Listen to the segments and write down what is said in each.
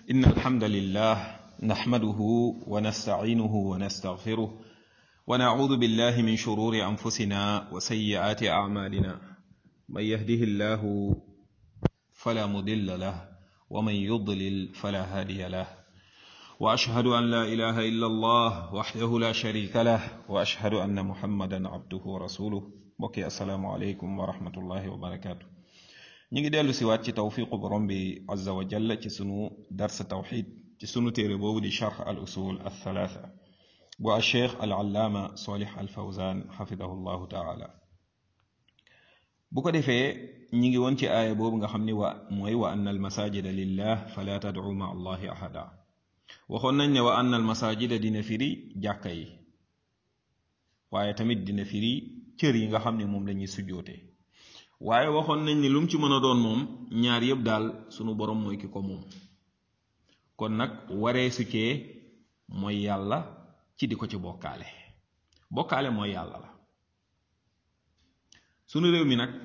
إن الحمد لله نحمده ونستعينه ونستغفره ونعوذ بالله من شرور أنفسنا وسيئات أعمالنا من يهده الله فلا مضل له ومن يضلل فلا هادي له وأشهد أن لا إله إلا الله وحده لا شريك له وأشهد أن محمدا عبده ورسوله بكي السلام عليكم ورحمة الله وبركاته ñi ngi dellu siwaat ci tawfiqu borom bi azza wa jalla ci sunu darsa tawxid ci sunu téere boobu di charx al usul al thalatha bu al cheikh al allaama solih al fawzan xafidahu llahu taala bu ko defee ñi ngi woon ci aaya boobu nga xam ni wa mooy wa anna al masajida lillah fala tadcu ma allahi ahada waxoon nañ ne wa anna al masajida dina firi jàkka yi waaye tamit dina firi cër yi nga xam ne moom lañuy sujjootee waaye waxoon nañ ni lu mu ci mën a doon moom ñaar yëpp daal sunu borom mooy ki ko moom kon nag waree su cee mooy yàlla ci di ko ci bokkaale bokkaale mooy yàlla la sunu réew mi nag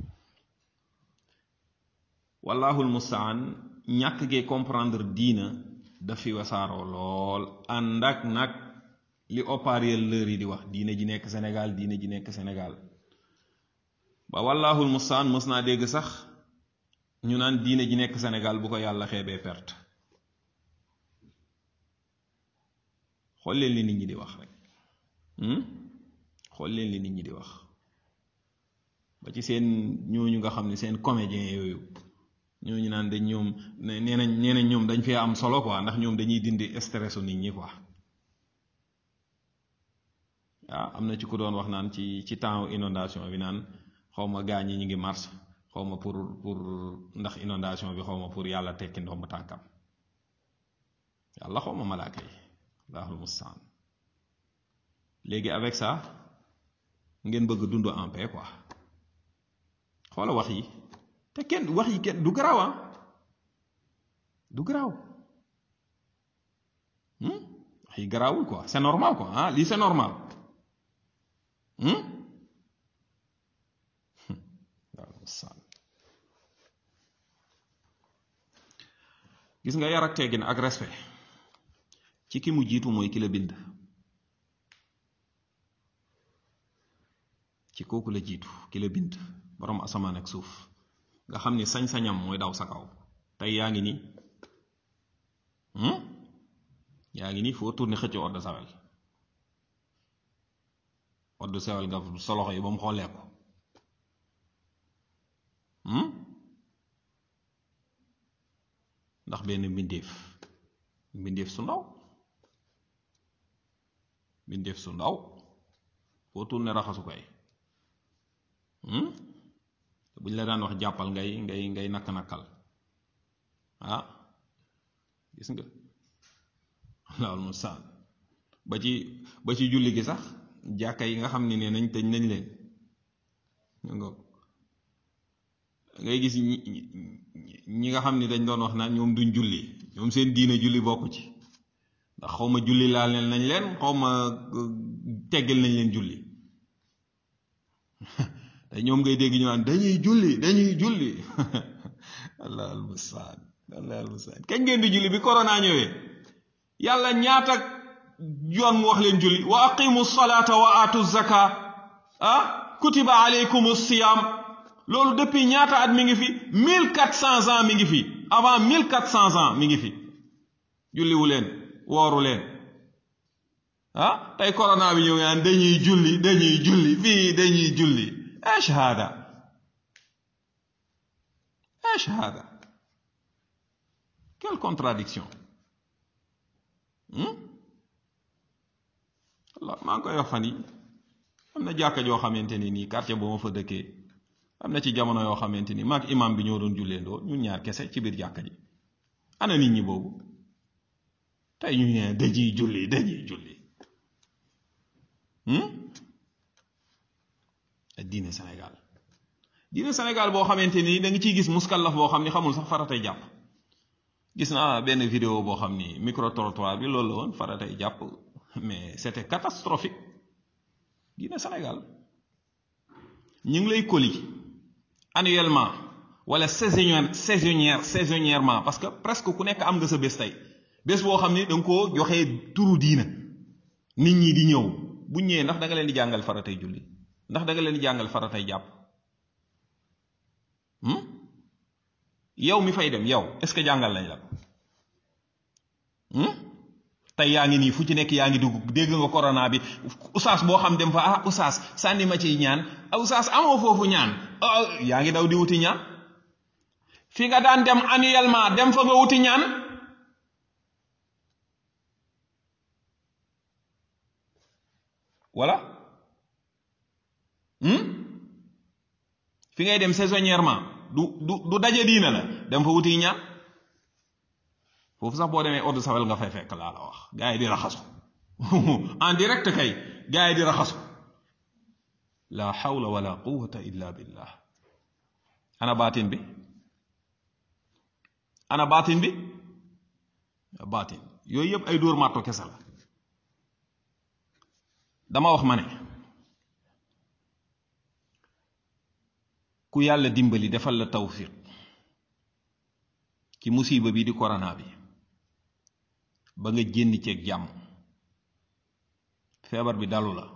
wallahul mustaan ñàkk gee comprendre diina daf fi wasaaroo lool ànd ak nag li haut-parleur yi di wax diine ji nekk Sénégal diine ji nekk Sénégal ba wallahul mustaan mës naa dégg sax ñu naan diine ji nekk Sénégal bu ko yàlla xeebee perte xool leen li nit ñi di wax rek xool leen li nit ñi di wax ba ci seen ñooñu nga xam ne seen comédien yooyu ñooñu naan dañ ñoom nee nañ nee nañ ñoom dañ fee am solo quoi ndax ñoom dañuy dindi stressu nit ñi quoi waaw am na ci ku doon wax naan ci ci temps inondation bi naan xaw ma gaa ñi ñu ngi mars xaw ma pour pour ndax inondation bi xaw ma pour yàlla tekki ndomb tànkam yàlla xaw ma malaaka yi allahul mustaan léegi avec ça ngeen bëgg dund en paix quoi xoola wax yi te kenn wax yi kenn du garaaw ah du garaaw wax yi garaawul quoi c'est normal quoi ah lii c'est normal gis nga yar ak teggin ak respect ci ki mu jiitu mooy ki la bind ci kooku la jiitu ki la bind borom asamaan ak suuf nga xam ni sañ-sañam mooy daw sa kaw tey yaa ngi nii yaa ngi nii foo tourné xëcc eau de Javel eau de Javel nga sa loxo yi ba mu xoolee ko ndax benn mbindeef mbindeef su ndaw mbindeef su ndaw foo tourné raxasu koy buñ la daan wax jàppal ngay ngay ngay nakk-nakkal ah gis nga laal mu saan ba ci ba ci julli gi sax jàkka yi nga xam ne nee nañ tëj nañ leen nga ngay gis ñi nga xam ni dañ doon wax naan ñoom duñ julli ñoom seen diine julli bokku ci ndax xaw ma julli laal nañ leen xaw ma teggal nañ leen julli te ñoom ngay dégg ñu naan dañuy julli dañuy julli allah almustaan allah almustaan kañ ngeen di julli bi corona ñëwee yàlla ñaata yoon mu wax leen julli wa aqimu salata wa atu zaka ah kutiba alaykum siyam loolu depuis ñaata at mi ngi fi mille quatre cents ans mi ngi fi avant mille quatre cents ans mi ngi fi julliwu leen wooru leen ah tey corona bi ñëw naan dañuy julli dañuy julli fii dañuy julli ايش هذا ايش هذا quelle contradiction Allah maa ngi koy wax fan yi am na jàkka joo xamante ni nii quartier bu ma fa dëkkee am na ci jamono yoo xamante ni maag imam bi ñoo doon julleendoo ñun ñaar kese ci biir jàkka ji ana nit ñi boobu tey ñu ne dañuy julli dañuy julli diine Sénégal diine Sénégal boo xamante ni da nga ciy gis muskallaf boo xam ni xamul sax faratay jàpp gis naa benn vidéo boo xam ni micro trottoir bi loolu la woon faratay jàpp mais c'était catastrophique diine Sénégal ñu ngi lay koli annuellement wala saisonnière saisonnière saisonnièrement parce que presque ku nekk am nga sa bés tey bés boo xam ni da nga koo joxee turu diina nit ñi di ñëw bu ñëwee ndax da nga leen di jàngal faratay julli ndax da nga leen di jàngal faratay jàpp yow mi fay dem yow est-ce que jàngal lañ la tey yaa ngi nii fu ci nekk yaa ngi dugg dégg nga corona bi usaas boo xam dem fa ah usaas sànni ma ciy ñaan ah usaas amoo foofu ñaan yaa ngi daw di wuti ñaan fi nga daan dem annuellement dem fa nga wuti ñaan voilà fi ngay dem saisonnièrement du du du daje diina la dem fa wuti ñaan foofu sax boo demee eau de Javel nga fay fekk laa la wax gars yi di raxasu en direct kay gars yi di raxasu la hawla wala quwwata illa billah ana baatin bi ana baatin bi baatin yooyu yëpp ay dóor màtto kese la dama wax ma ne ku yàlla dimbali defal la tawfiq ci musiba bi di corona bi ba nga génn ceeg jàmm feebar bi dalu la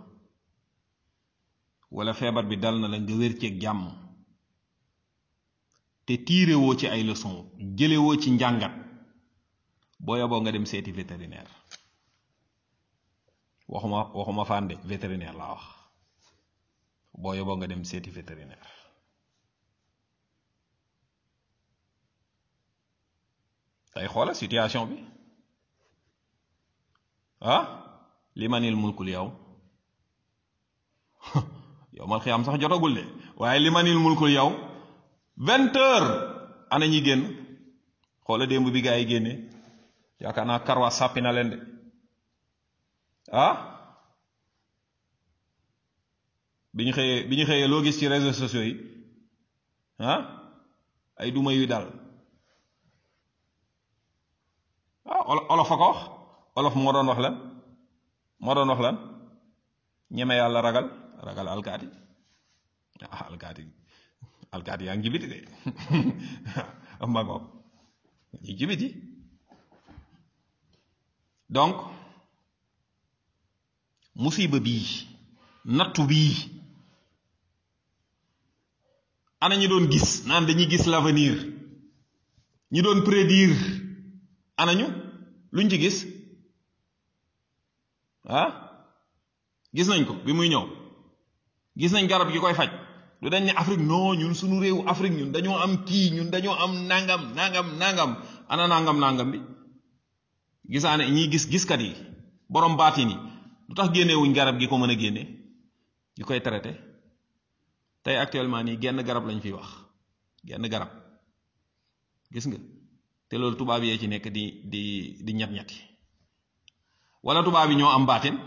wala feebar bi dal na la nga wér ceeg jàmm te tiirewoo ci ay leçon jëlewoo ci njàngat boo yoboo nga dem seeti vétérinaire waxuma waxuma fànde vétérinaire laa wax boo yoboo nga dem seeti vétérinaire tey xoola situation bi ah li manil mulkul yow yow mal xiyaam sax jotagul de waaye li manil mulkul yow vingt heures ana ñi génn xoola démb bi gaa yi génne yaakaar naa karwa sàppi na leen de ah bi ñu xëyee bi ñu xëyee loo gis ci réseaux sociaux yi ah ay duma yu dal ah olof a ko wax olof moo doon wax lan moo doon wax lan ñeme yàlla ragal ragal alkaati ah alkaati alkaati yaa ngi jibiti de ma ko ñi jibiti donc musiba bii nattu bii ana ñi doon gis naan dañuy gis l'avenir ñi doon prédire ana ñu luñ ci gis ah gis nañ ko bi muy ñëw gis nañ garab gi koy faj du dañ ne Afrique non ñun suñu réew Afrique ñun dañoo am kii ñun dañoo am nangam nangam nangam ana nangam nangam bi gisaane ñiy gis giskat yi borom baatin yi lu tax génnewuñ garab gi ko mën a génne gi koy traité tey actuellement nii genn garab lañ fiy wax genn garab gis nga te loolu tubaab yee ci nekk di di di ñat-ñati wala tubaab yi ñoo am baatin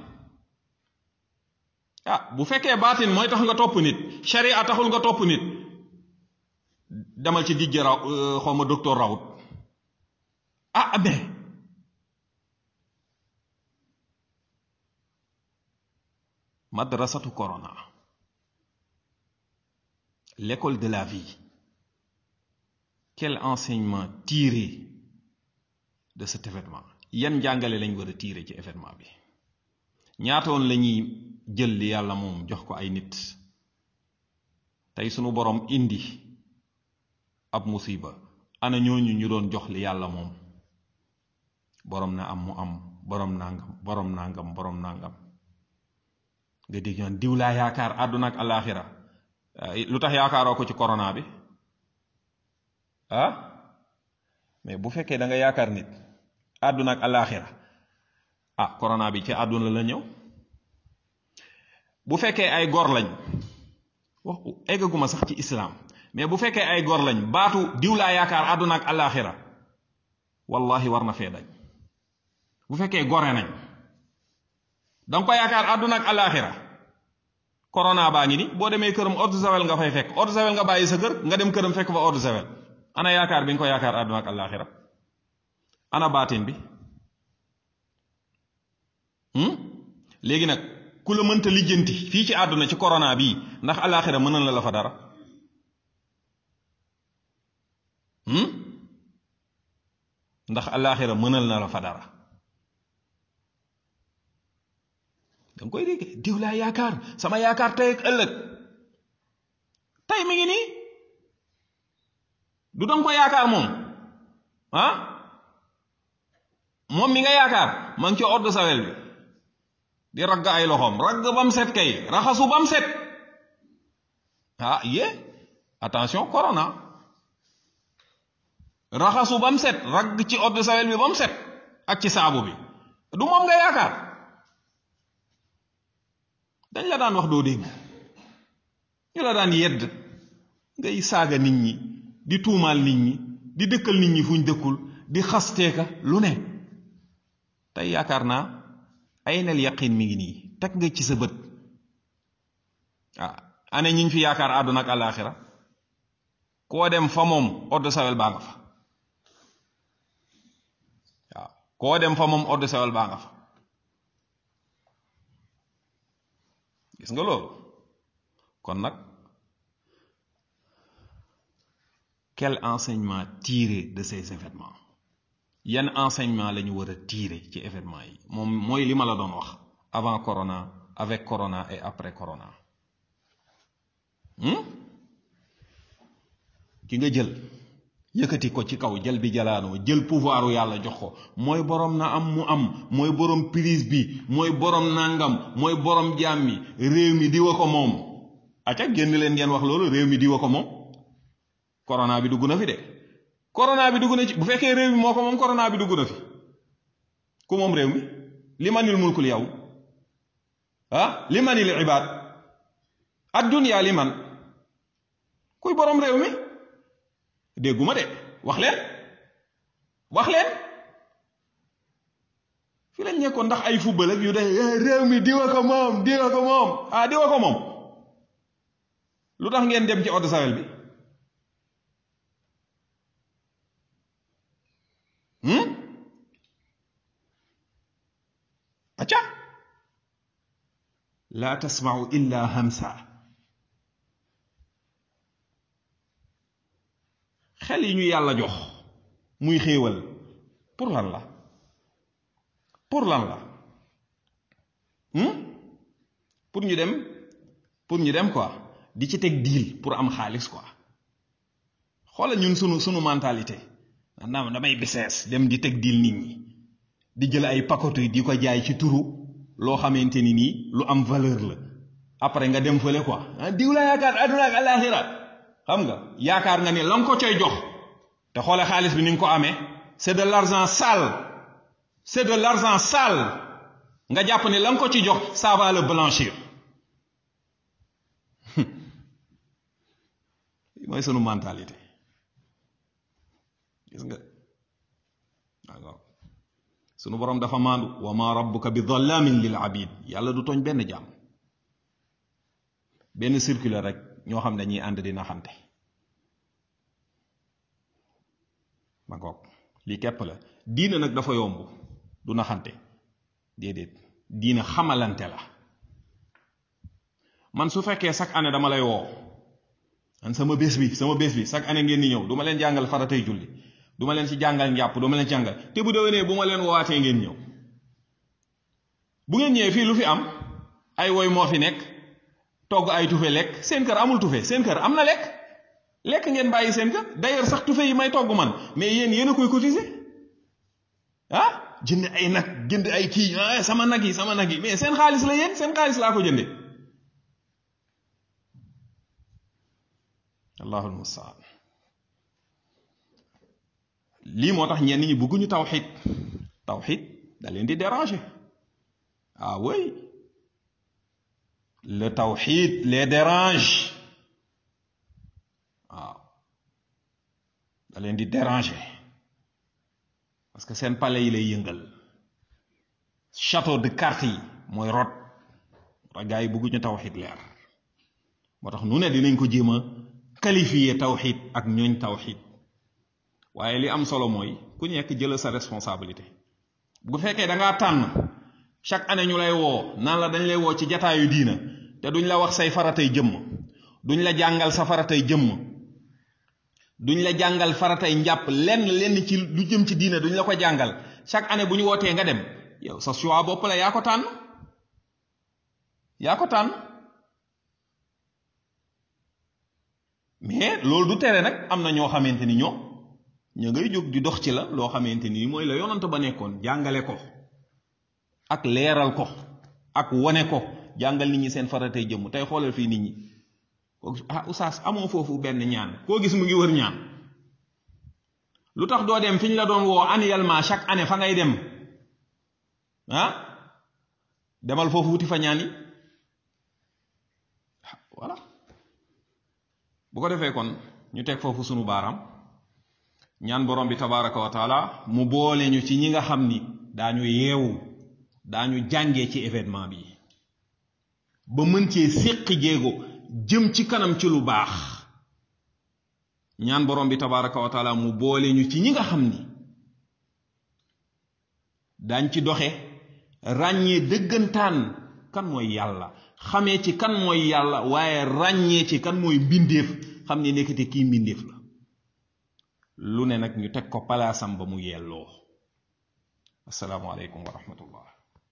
ah bu fekkee baatin mooy tax nga topp nit sharia taxul nga topp nit demal ci dijj raw xaw ma docteur rawut ah mais madrasatu corona l'école de la vie quel enseignement tirer de cet événement yan njàngale lañ war a tirer ci événement bi ñaatoon la ñuy jël li yàlla moom jox ko ay nit tey sunu borom indi ab musiba ana ñooñu ñu doon jox li yàlla moom borom na am mu am borom nangam borom nangam borom nangam nga dégg ñaan diw laa yaakaar àdduna ak alaaxira lu tax yaakaaroo ko ci corona bi ah mais bu fekkee da nga yaakaar nit àdduna ak alaaxira ah corona bi ci àdduna la ñëw bu fekkee ay gor lañ wax eggaguma sax ci islam mais bu fekkee ay gor lañ baatu diw laa yaakaar àdduna ak alaaxira wallahi war na fee dañ bu fekkee gore nañ danga ko yaakaar àdduna ak alaaxira corona baa ngi ni boo demee këram eau de javel nga fay fekk eau de javel nga bàyyi sa kër nga dem këram fekk fa eau de javel ana yaakaar bi nga ko yaakaar àdduna ak alaaxira ana baatin bi léegi nag ku la mënta lijjanti fii ci àdduna ci corona bii ndax alaaxira mënal na la fa dara ndax alaxira mënal na la fa dara danga koy dégg diw laa yaakaar sama yaakaar tey ak ëllëg tey mi ngi nii du danga ko yaakaar moom ah moom mi nga yaakaar ma ngi ci ordre sawel bi di ragg ay loxoom ragg bam set kay raxasu bam set ah yé attention corona raxasu bam set ragg ci ordre sawel bi bam set ak ci saabu bi du moom nga yaakaar dañ la daan wax doo dégg ñu la daan yedd ngay saaga nit ñi di tuumaal nit ñi di dëkkal nit ñi fuñ dëkkul di xasteeka lu ne tey yaakaar naa ay nel yaqin mi ngi nii teg nga ci sa bët ah ane ñiñ fi yaakaar àdduna ak àllaaxira koo dem fa moom ordre sawel baa nga fa waaw koo dem fa moom ordre sawel baa nga fa gis nga loolu kon nag quel enseignement tirer de ces événements yan enseignement la ñu war a tirer ci événement yi moom mooy li ma la doon wax avant corona avec corona et après corona ki nga jël yëkkati ko ci kaw jël bi jalaanoo jël pouvoiru yàlla jox ko mooy borom na am mu am mooy borom prise bi mooy borom nangam mooy borom jaam mi réew mi diwa ko moom acca génn leen ngeen wax loolu réew mi diwa ko moom corona bi dugg na fi de corona bi dugg na ci bu fekkee réew mi moo ko moom corona bi dugg na fi ku moom réew mi li manil mulkul yow ah li manil ibaad ad dunya li man kuy borom réew mi dégguma de wax leen wax leen fi lañ nekkoon ndax ay football ak yu de réew mi diwa ko moom diwa ko moom ah diwa ko moom lu tax ngeen dem ci eau de Javel bi acca laa tasmau illa hamsa xel yi ñu yàlla jox muy xéewal pour lan la pour lan la pour ñu dem pour ñu dem quoi di ci teg deal pour am xaalis quoi xoolal ñun sunu sunu mentalité naam damay business dem di teg deal nit ñi di jël ay pakotu di ko jaay ci turu loo xamante ni nii lu am valeur la après nga dem fële quoi ah diw la yaakaar àdduna ak alaxira xam nga yaakaar nga ne la nga ko coy jox te xoole xaalis bi ni nga ko amee c'est de l'argent sale c'est de l'argent sale nga jàpp ne la nga ko ci jox ça va le blanchir mooy sunu mentalité gis nga waaw sunu borom dafa maandu wa ma rabbuka bi dhallamin lil abid yàlla du tooñ benn jaam benn circulaire rek ñoo xam ne dañuy ànd di naxante ma ngoog lii képp la diina nag dafa yomb du naxante déedéet diina xamalante la man su fekkee chaque année dama lay woo man sama bés bi sama bés bi chaque année ngeen di ñëw du ma leen jàngal faratay julli du ma leen ci jàngal njàpp du ma leen jàngal te bu déwénee bu ma leen woowaatee ngeen ñëw bu ngeen ñëwee fii lu fi am ay woy moo fi nekk togg ay tufe lekk seen kër amul tufe seen kër am na lekk lekk ngeen bàyyi seen kër d'ailleurs sax tufe yi may togg man mais yéen yéen a koy cotiser ah jënd ay nag jënd ay kii ah sama nag yi sama nag yi mais seen xaalis la yéen seen xaalis laa ko jënde allahul mustaan lii moo tax ñenn ñi bëgguñu tawxid tawxid da leen di déranger ah oui le tawxid les dérange waaw da leen di déranger parce que seen palais yi lay yëngal château de cartes yi mooy rot moo tax gars yi bëgguñu tawxid leer moo tax nu ne dinañ ko jéem a qualifier tawxid ak ñooñ tawxid waaye li am solo mooy ku nekk jël sa responsabilité bu fekkee da ngaa tànn chaque année ñu lay woo naan la dañ lay woo ci jataayu diina te duñ la wax say faratay jëmm duñ la jàngal sa faratay jëmm duñ la jàngal faratay njàpp lenn lenn ci lu jëm ci diina duñ la ko jàngal chaque année bu ñu wootee nga dem yow sa choix bopp la yaa ko tànn yaa ko tànn mais loolu du tere nag am na ñoo xamante ni ñoom ña ngay jóg di dox ci la loo xamante ni mooy la yonant ba nekkoon jàngale ko ak leeral ko ak wone ko jàngal nit ñi seen faratay jëmm tey xoolal fii nit ñi ah oustaz amoo foofu benn ñaan koo gis mu ngi wër ñaan lu tax doo dem fi ñu la doon woo annuellement chaque année fa ngay dem ah demal foofu wuti fa ñaan yi voilà bu ko defee kon ñu teg foofu sunu baaraam ñaan borom bi tabaraka wa taala mu boole ñu ci ñi nga xam ni daañu yeewu daañu jàngee ci événement bi ba mën cee séqi jéego jëm ci kanam ci lu baax ñaan borom bi tabaraka wa taala mu boole ñu ci ñi nga xam ni daañ ci doxe ràññee dëggantaan kan mooy yàlla xamee ci kan mooy yàlla waaye ràññee ci kan mooy mbindeef xam ne nekkate kii mbindeef la lu ne nag ñu teg ko palaasam ba mu yelloo assalaamu aleykum wa rahmatullah